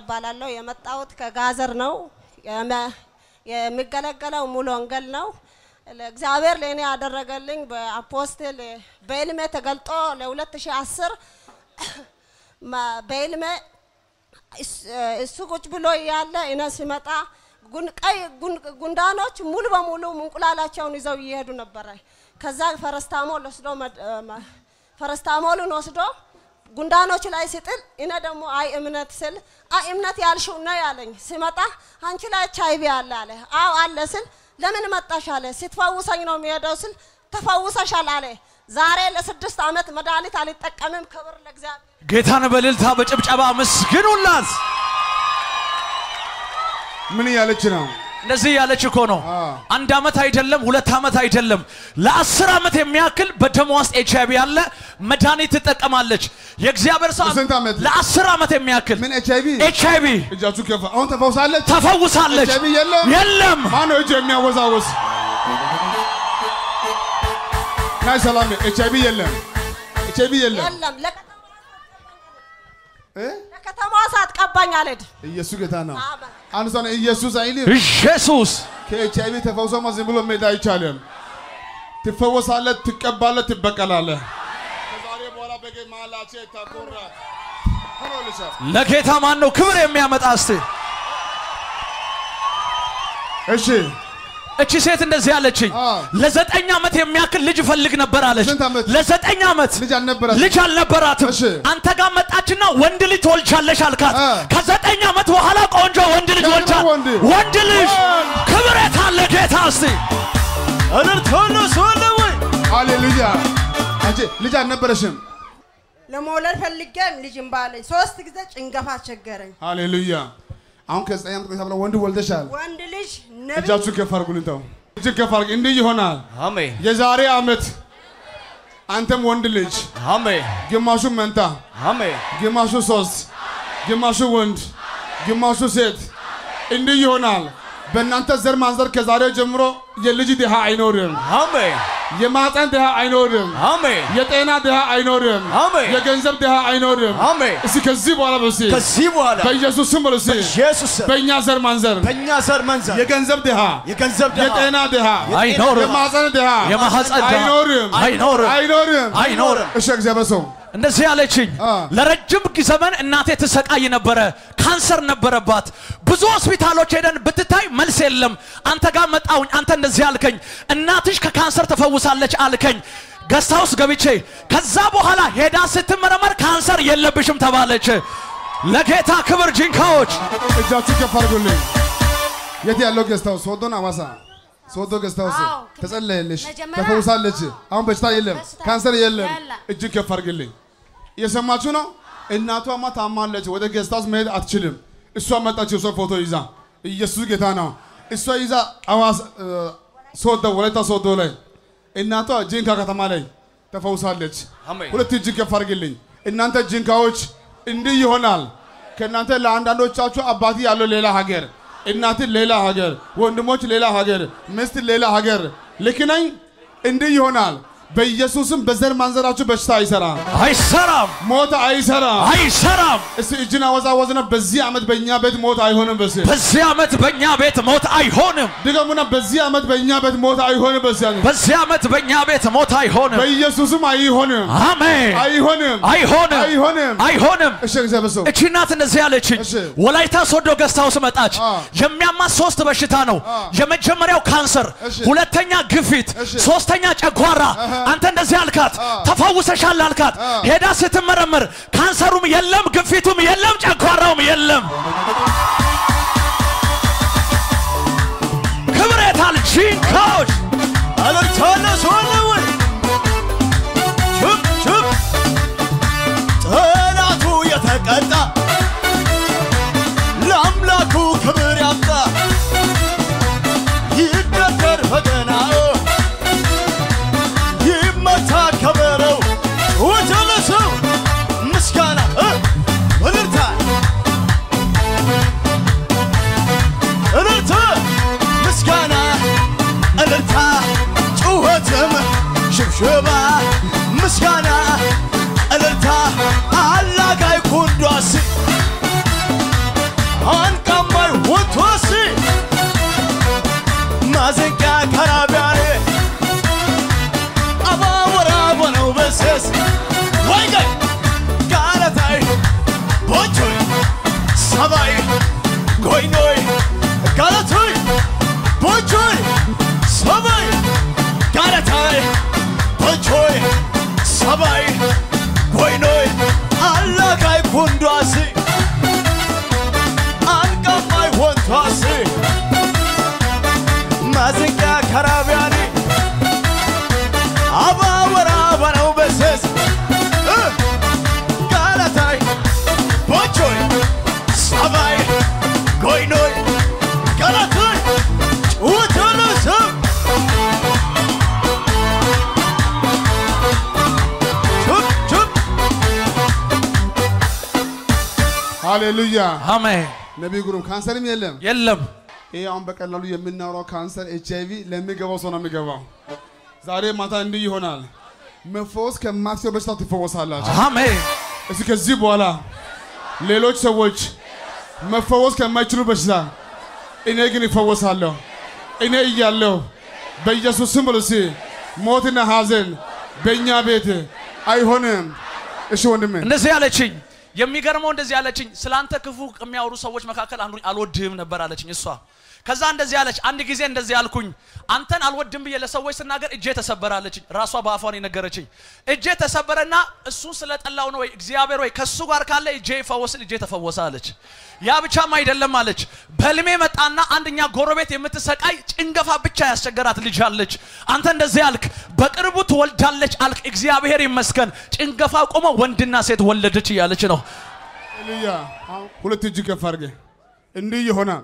እባላለሁ። የመጣሁት ከጋዘር ነው። የመ- የሚገለገለው ሙሉ ወንጌል ነው። እግዚአብሔር ለእኔ ያደረገልኝ በአፖስትል በዕልሜ ተገልጦ ለ2010 በዕልሜ እስ- እሱ ቁጭ ብሎ እያለ እኔ ሲመጣ ጉን- ቀይ ጉን- ጉንዳኖች ሙሉ በሙሉ እንቁላላቸውን ይዘው እየሄዱ ነበረ። ከዛ ፈረስታሞል ወስዶ መድ- መ- ፈረስታሞሉን ወስዶ ጉንዳኖች ላይ ሲጥል እኔ ደግሞ አይ እምነት ስል አይ እምነት ያልሽው ነው ያለኝ። ሲመጣ አንቺ ላይ ኤች አይ ቪ አለ አለ። አዎ አለ ስል ለምን መጣሽ አለ። ስትፈውሰኝ ነው የሚሄደው ስል ተፈውሰሻል አለ። ዛሬ ለስድስት ዓመት መድኃኒት አልጠቀምም። ክብር ለእግዚአብሔር። ጌታን በእልልታ በጭብጨባ ምስግኑላት። ምን እያለች ነው? እንደዚህ ያለች እኮ ነው። አ። አንድ ዓመት አይደለም፣ ሁለት ዓመት አይደለም፣ ለአስር ዓመት የሚያክል በደሟ ውስጥ ኤች አይቪ ያለ መድኃኒት ትጠቀማለች። የእግዚአብሔር ሰው ለስንት ዓመት? ለአስር ዓመት የሚያክል ምን ኤች አይቪ ኤች አይቪ እጃችሁ ከፍ አሁን ተፈውሳለች። ተፈውሳለች። ኤች አይቪ የለም? የለም። ማን ነው እጅ የሚያወዛወዝ? ናይ ሰላም ኤች አይቪ የለም። ኤች አይቪ የለም። የለም ለከተማ እ? ለከተማዋ ሳትቀባኝ አልሄድም። ኢየሱስ ጌታ ነው። አሜን። አንድ ሰው ነው ኢየሱስ አይልም። ኢየሱስ ከኤች አይቪ ተፈውሶማ ዝም ብሎ መሄድ አይቻልም። ትፈወሳለህ፣ ትቀባለህ፣ ትበቀላለህ። ከዛሬ በኋላ በጌ መሃላቸው ታኮራ ሆኖልሻ ለጌታ ማን ነው ክብር የሚያመጣ? እስቲ እሺ እቺ ሴት እንደዚህ አለችኝ። አ። ለዘጠኝ ዓመት የሚያክል ልጅ እፈልግ ነበር አለች። ስንት ዓመት? ለዘጠኝ ዓመት ልጅ አልነበራትም። ልጅ አልነበራትም። እሺ። አንተ ጋር መጣችና ወንድ ልጅ ትወልጃለሽ አልካት። አ። ከዘጠኝ ዓመት በኋላ ቆንጆ ወንድ ልጅ ደግሞ ወልጃ ወንድ። ወንድ ልጅ ወንድ። ክብር የት አለ ጌታ? እስቲ እልልታነሱ አለ ወይ? ሃሌሉያ። አንቺ ልጅ አልነበረሽም። ለመውለድ ፈልጌም ልጅም ባለኝ ሶስት ጊዜ ጭንገፋ አስቸገረኝ። ሃሌሉያ። አሁን ከዘጠኝ ዓመት ቆይታ በኋላ ወንድ ወልደሻል። ወንድ ልጅ ነብይ እጃችሁ ከፍ አድርጉልኝ። ተው እጅግ ከፍ አድርግ። እንዲህ ይሆናል። አሜን የዛሬ ዓመት አንተም ወንድ ልጅ አሜን ግማሹ መንታ፣ አሜን ግማሹ ሶስት፣ ግማሹ ወንድ፣ ግማሹ ሴት እንዲህ ይሆናል። በእናንተ ዘር ማንዘር ከዛሬ ጀምሮ የልጅ ድሃ አይኖርም፣ አሜን የማህፀን ድሃ አይኖርም፣ አሜን የጤና ድሃ አይኖርም፣ አሜን። የገንዘብ ድሃ አይኖርም። አሜን። እስኪ ከዚህ በኋላ በስ ከዚህ በኋላ በኢየሱስ ስም በሉ እስኪ ኢየሱስ በእኛ ዘር ማንዘር በእኛ ዘር መንዘር የገንዘብ ድሃ የገንዘብ የጤና ድሃ አይኖርም የማህፀን ድሃ የማህፀን ድሃ አይኖርም አይኖርም አይኖርም አይኖርም። እሺ እግዚአብሔር ሰው እንደዚህ ያለችኝ አ። ለረጅም ዘመን እናቴ ትሰቃይ ነበረ። ካንሰር ነበረባት። ብዙ ሆስፒታሎች ሄደን ብትታይ መልስ የለም። አንተ ጋር መጣውኝ። አንተ እንደዚህ አልከኝ፣ እናትሽ ከካንሰር ተፈውሳለች አልከኝ። ገስታ ውስጥ ገብቼ ከዛ በኋላ ሄዳ ስትመረመር ካንሰር የለብሽም ተባለች። ለጌታ ክብር ጂንካዎች እጃችሁ ከፍ አድርጉልኝ። የት ያለው ገዝታው? ሶዶን አዋሳ ሶዶ ገዝታውስ አዎ። ተጸለየልሽ፣ መጀመሪያ- ተፈውሳለች። አሁን በሽታ የለም፣ በሽታ ካንሰር የለም። የለም። እጅግ ከፍ አድርግልኝ። እየሰማችሁ ነው። እናቷማ ታማለች፣ ወደ ገዝታውስ መሄድ አትችልም። እሷ መጣች፣ የሷ ፎቶ ይዛ። ኢየሱስ ጌታ ነው። እሷ ይዛ አዋሳ እ፣ ሶዶ ወላይታ ሶዶ ላይ እናቷ ጂንካ ከተማ ላይ ተፈውሳለች። አሜን። ሁለት እጅግ ከፍ አድርግልኝ። እናንተ ጂንካዎች እንዲህ ይሆናል። ከእናንተ ለአንዳንዶቻችሁ አባቲ ያለው ሌላ ሀገር፣ እናት ሌላ ሀገር፣ ወንድሞች ሌላ ሀገር፣ ሚስት ሌላ ሀገር። ልክ ነኝ? እንዲህ ይሆናል። በኢየሱስም በዘር ማንዘራችሁ በሽታ አይሰራም፣ አይሰራም፣ ሞት አይሰራም። አይሰራም። እስቲ እጅን አወዛወዝና በዚህ ዓመት በእኛ ቤት ሞት አይሆንም። በስ በዚህ ዓመት በእኛ ቤት ሞት አይሆንም። ድገሙና በዚህ ዓመት በእኛ ቤት ሞት አይሆንም። በስ በዚህ ዓመት በእኛ ቤት ሞት አይሆንም። በኢየሱስም አይሆንም፣ አሜን። አይሆንም፣ አይሆንም፣ አይሆንም። አይሆንም። እሺ እግዚአብሔር ሰው እቺ እናት እንደዚህ ያለችኝ እሺ። ወላይታ ሶዶ ገስት ሃውስ መጣች። አ። የሚያማት ሶስት በሽታ ነው። አ። የመጀመሪያው ካንሰር፣ እሺ። ሁለተኛ ግፊት፣ እሺ። ሶስተኛ ጨጓራ። አንተ እንደዚህ አልካት፣ ተፈውሰሻል አልካት። ሄዳ ስትመረምር ካንሰሩም የለም፣ ግፊቱም የለም፣ ጨጓራውም የለም። ክብር የታል? ጂንካዎች አለርታነሱ አለወይ ቹፕ ቹፕ ጠላቱ የተቀጣ ለአምላኩ ክብር ያምጣ ይደበር በገናው ይመታ ከበረው ወጀለሰው ምስጋና እ እልልታ እልልታ ምስጋና እልልታ ጩኸት ወቶስ ማዘንቂያ ከራቢያኔ አባወራ በነው በሴስ ወይገይ ጋለታይ ቦቾይ ሰባይ ጎይኖይ ጋለቶይ ቦቾይ ሰባይ ጋለታይ ቦቾይ ሰባይ ጎይኖይ አላጋይ ኩንዷሲ አንቀማይ ወንቷሲ ማዝንቂያ ከራቢያኒ አባወራ በነው በሴስ እ ጋለታይ ቦቾይ ሰባይ ጎይኖይ ጋለታይ ጭውትንስም ቹፕ ቹፕ ሃሌሉያ አሜን። ነቢይ ግሩም ካንሰርም የለም። የለም ይሄ አሁን በቀላሉ የምናወራው ካንሰር ኤች አይቪ ለሚገባው ሰው ነው የሚገባው። ዛሬ ማታ እንዲህ ይሆናል። መፈወስ ከማትችለው በሽታ ትፈወሳላችሁ። አሜን። እስኪ ከዚህ በኋላ ሌሎች ሰዎች መፈወስ ከማይችሉ በሽታ እኔ ግን ይፈወሳለሁ። እኔ እያለሁ በኢየሱስ ስም ብሎ እስኪ ሞትና ሐዘን በእኛ ቤት አይሆንም። እሺ ወንድሜ እንደዚህ ያለችኝ የሚገርመው እንደዚህ ያለችኝ ስላንተ ክፉ ከሚያወሩ ሰዎች መካከል አንዱ አልወድህም ነበር አለችኝ እሷ ከዛ እንደዚህ ያለች አንድ ጊዜ እንደዚህ ያልኩኝ አንተን አልወድም ብዬ ለሰዎች ስናገር እጄ ተሰበረ አለችኝ ራሷ በአፏን የነገረችኝ እጄ ተሰበረና እሱን ስለጠላው ነው ወይ እግዚአብሔር ወይ ከእሱ ጋር ካለ እጄ ይፈወስል እጄ ተፈወሰ አለች ያ ብቻም አይደለም አለች በህልሜ መጣና አንደኛ ጎረቤት የምትሰቃይ ጭንገፋ ብቻ ያስቸገራት ልጅ አለች አንተ እንደዚህ አልክ በቅርቡ ትወልዳለች አልክ እግዚአብሔር ይመስገን ጭንገፋ ቆመ ወንድና ሴት ወለደች እያለች ነው ሃሌሉያ። ሁለት እጅ ከፍ አድርገ እንዲህ ይሆናል።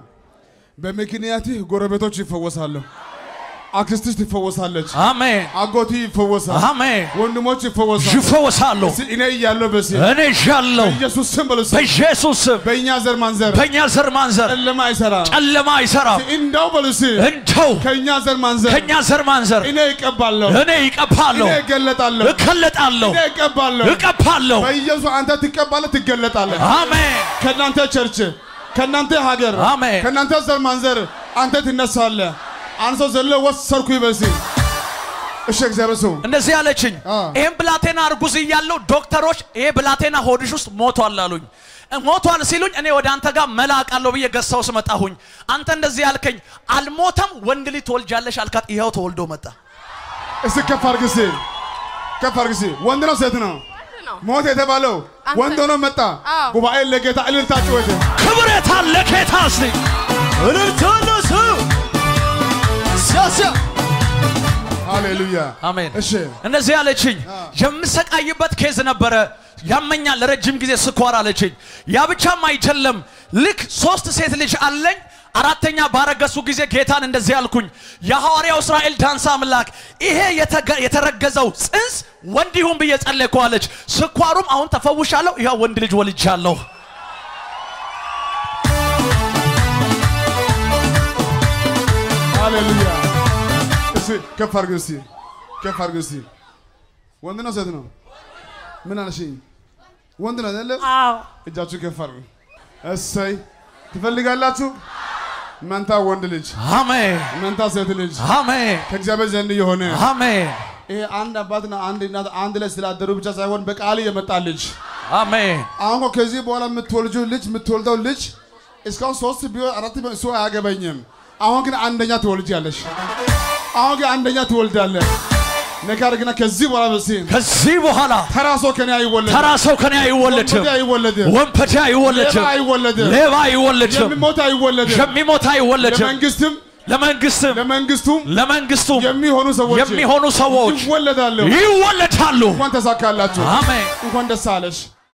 በምክንያትህ ጎረቤቶች ይፈወሳሉ። አክስትሽ ትፈወሳለች። አሜን አጎቲ ይፈወሳል። አሜን ወንድሞች ይፈወሳሉ። ይፈወሳሉ እስኪ እኔ እያለሁ በሲ እኔ ዣለሁ ኢየሱስ ስም በሉ እስኪ። በኢየሱስ ስም በእኛ ዘር ማንዘር በእኛ ዘር ማንዘር ጨለማ አይሰራም። ጨለማ አይሰራም እንደው በሉ እስኪ እንደው ከእኛ ዘር ማንዘር ከእኛ ዘር ማንዘር እኔ እቀባለሁ፣ እኔ ይቀባለሁ እኔ እገለጣለሁ፣ እከለጣለሁ እኔ እቀባለሁ። እቀባለሁ በኢየሱስ አንተ ትቀባለህ፣ ትገለጣለህ። አሜን ከእናንተ ቸርች፣ ከእናንተ ሀገር፣ አሜን። ከእናንተ ዘር ማንዘር አንተ ትነሳለህ። አንድ ሰው ዘሎ ወሰርኩ ይበሲ እሺ፣ እግዚአብሔር ሰው እንደዚህ ያለችኝ አ። ይህም ብላቴና እርጉዝ እያለሁ ዶክተሮች ይሄ ብላቴና ሆድሽ ውስጥ ሞቷል አሉኝ ሞቷል ሲሉኝ እኔ ወደ አንተ ጋር መላቃለሁ ብዬ ገሳው ስመጣሁኝ አንተ እንደዚህ ያልከኝ አልሞተም ወንድ ልጅ ትወልጃለሽ አልካት ይኸው ተወልዶ መጣ እስኪ ከፍ አድርግ እስኪ ከፍ አድርግ እስኪ። ወንድ ነው ሴት ነው? ነው። ሞት የተባለው አንተ- ወንድ ሆኖ መጣ። አዎ። ጉባኤ ለጌታ እልልታ ጩኸት ክብር የታለ ጌታ እስቲ እልልታነሱ ሲያሲያ ሃሌሉያ አሜን እሺ እንደዚህ ያለችኝ የምሰቃይበት ኬዝ ነበረ ያመኛል ለረጅም ጊዜ ስኳር አለችኝ ያ ብቻም አይደለም ልክ ሶስት ሴት ልጅ አለኝ አራተኛ ባረገሱ ጊዜ ጌታን እንደዚህ አልኩኝ የሐዋርያው እስራኤል ዳንሳ አምላክ ይሄ የተገ- የተረገዘው ጽንስ ወንድ ይሁን ብዬ ጸለይኩ አለች ስኳሩም አሁን ተፈውሻለሁ ይኸው ወንድ ልጅ ወልጃለሁ ሃሌሉያ እስኪ ከፍ አድርግ እስኪ ከፍ አድርግ እስኪ ወንድ ነው ሴት ነው ምን አልሽኝ ወንድ ነው አይደለ አዎ እጃችሁ ከፍ አድርጉ እሰይ ትፈልጋላችሁ መንታ ወንድ ልጅ አሜን መንታ ሴት ልጅ አሜን ከእግዚአብሔር ዘንድ የሆነ አሜን ይሄ አንድ አባትና አንድ እናት አንድ ላይ ስላደሩ ብቻ ሳይሆን በቃል የመጣ ልጅ አሜን አሁን እኮ ከዚህ በኋላ የምትወልጂው ልጅ የምትወልደው ልጅ እስካሁን ሶስት ቢሆን አራት ቢሆን እሱ አያገባኝም። አሁን ግን አንደኛ ትወልጃለሽ። አሁን ግን አንደኛ ትወልዳለህ። ነገር ግን ከዚህ በኋላ በሲ ከዚህ በኋላ ተራ ሰው ከኔ አይወለድም። ተራ ሰው ከኔ አይወለድም ወንበዴ አይወለድም። ወንበዴ ሌባ አይወለድም አይወለድም። ሌባ አይወለድም የሚሞት አይወለድም። የሚሞት አይወለድም ለመንግስትም ለመንግስትም ለመንግስቱም ለመንግስቱም የሚሆኑ ሰዎች የሚሆኑ ሰዎች ይወለዳሉ። ይወለዳሉ እንኳን ተሳካላችሁ። አሜን እንኳን ደስ አለሽ።